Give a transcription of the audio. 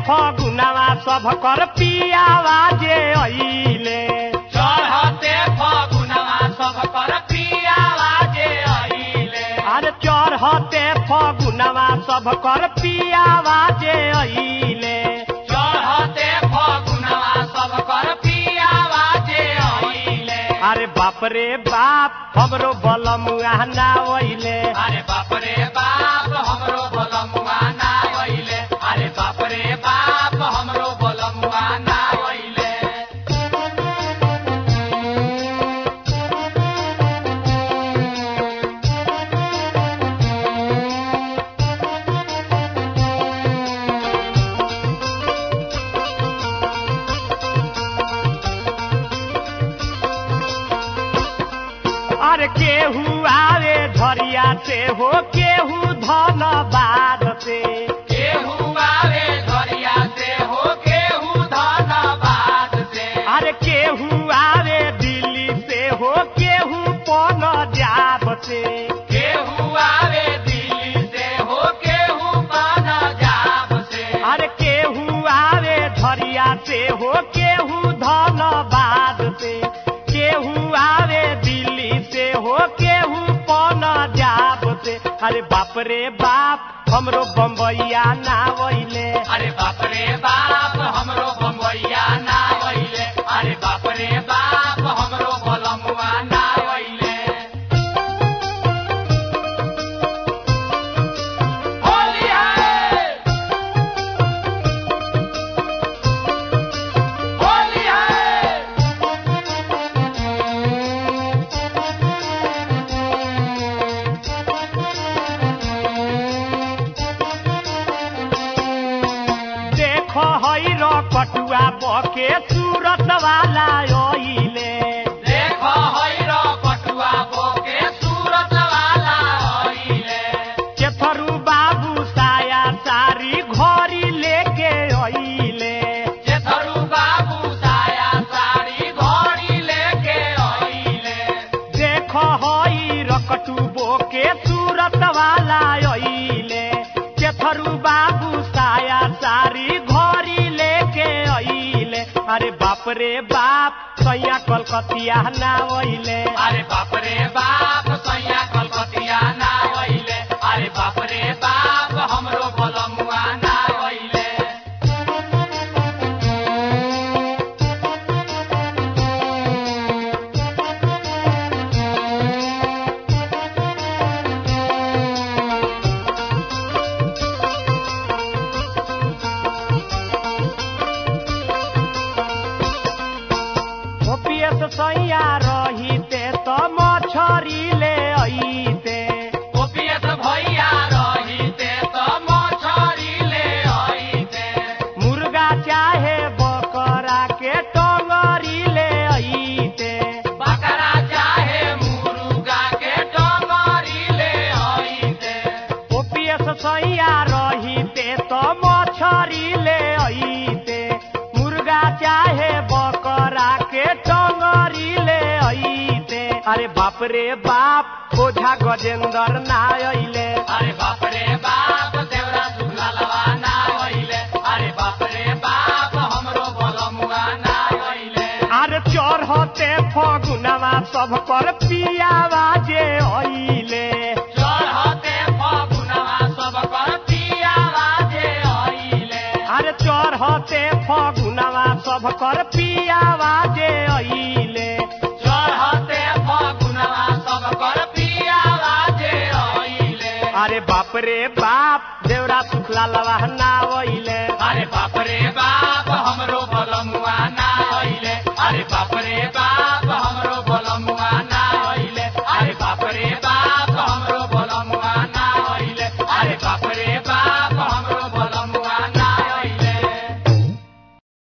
फगुनावा सब कर पियावा जे अइले चढ़ते फगुनवा सब कर पियावा जे अइले अरे चढ़ते फगुनावा सब कर पियावा जे अइले चढ़ते फगुनवा सब कर पियावा जे अइले अरे बाप रे बाप हमरो बलमुआ ना अइले अरे बाप रे बाप हमरो बलमुआ ना अइले अरे बाप रे बाप हमरो बलमुआ ना अइले अरे केहू आवे झरिया से हो केहू धनबाद से केहू आवे घरिया से हो केहू धनबाद से अरे केहू आवे दिल्ली से हो केहू पन जाब से केहू आवे दिल्ली से हो केहू पंजाब से अरे केहू आवे झरिया से हो केहू धनबाद से केहू आवे दिल्ली से हो केहू पन जाब से अरे बाप रे बाप हमरो बम्बैया ना वैले अरे बाप रे बाप हमरो बम्बैया ना अइले अरे बाप रे बाप हमरो बलमुआ ना अइले होली है होली है देखो हई रो कटुआ बके सूरत वाला ओइले देखो हैरो पटुआ बोके सूरत वाला अइले केथरू बाबू साया सारी घरी लेके अइले जेथरू बाबू साया साड़ी घोड़ी लेके अइले देखो हई रकटू बोके सूरत वाला अइले केथरू बाबू साया सारी घरी लेके अइले अरे बाप रे बाप सैया कलकतिया ना अइले अरे बाप रे बाप सैया कलकतिया ना अइले अरे बाप रे बाप हमरो बलमुआ ना अइले ओपीएस सैया रहिते त मछरी ले अइते ओपीएस भैया रहिते त मछरी ले अइते मुर्गा चाहे बकरा के टंगरी ले अइते बकरा चाहे मुर्गा के डोंगरी ले अइते ओपीएस सैया रहिते त मछरी ले अइते मुर्गा चाहे बकरा के टंगरी ले अइते अरे बाप रे बाप ओझा गजेंद्र ना अइले अरे बाप रे बाप देवरा सुखला लवा ना अइले अरे बाप रे बाप हमरो बलमुआ ना अइले अरे चढ़ते फगुनवा सब पर पियावा जे अइले चढ़ते फगुनवा सब कर पियावा जे अइले अरे चढ़ते फगुनवा सब कर पियावा जे अइले चढ़ते फगुनवा सब कर पियावा जे अइले अरे बाप रे बाप देवरा सुखला लवा ना अइले अरे बाप रे बाप हमरो बलमुआ